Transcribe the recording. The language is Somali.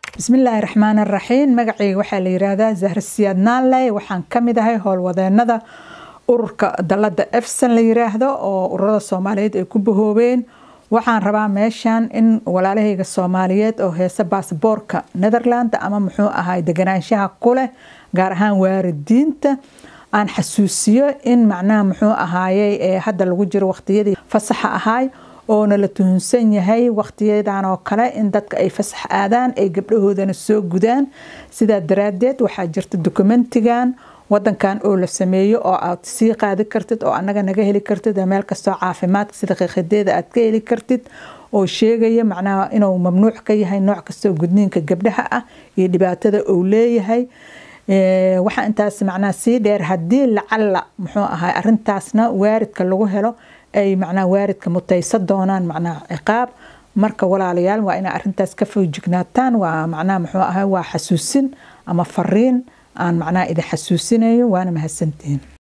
bismillaahi raxmaani raxiim magacayga waxaa la yiraahdaa zahra siyaad naanley waxaan kamid ahay howlwadeenada ururka dalada efsan la yiraahdo oo ururada soomaaliyeed ay ku bahoobeen waxaan rabaa meeshan in walaalahayga soomaaliyeed oo heesa baasboorka netherland ama muxuu ahay deganaanshaha kuleh gaar ahaan waaridiinta aan xasuusiyo in macnaha muxuu ahaayey ee hadda lagu jiro waqtiyadii fasaxa ahaay oona la tuhunsan yahay waqtiyadan oo kale in dadka ay fasax aadaan ay gabdhahoodana soo gudaan sidaa daraadeed waxaa jirta dokumentigan wadankan oo la sameeyo oo aad sii qaadi kartid oo anaga naga heli kartid meel kastoo caafimaadka sida qiiqideeda aad ka heli kartid oo sheegaya macnaha inuu mamnuuc ka yahay nooc kastoo gudniinka gabdhaha ah iyo dhibaatada uu leeyahay waxaa intaas macnaha sii dheer haddii lacala muxuu ahay arintaasna waaridka lagu helo ay macnaha waaridka mutaysa doonaan macnaha ciqaab marka walaalayaal waa inaa arintaas ka foojignaataan waa macnaha muxuu ahay waa xasuusin ama fariin aan macnaha idin xasuusinayo waana mahadsantihiin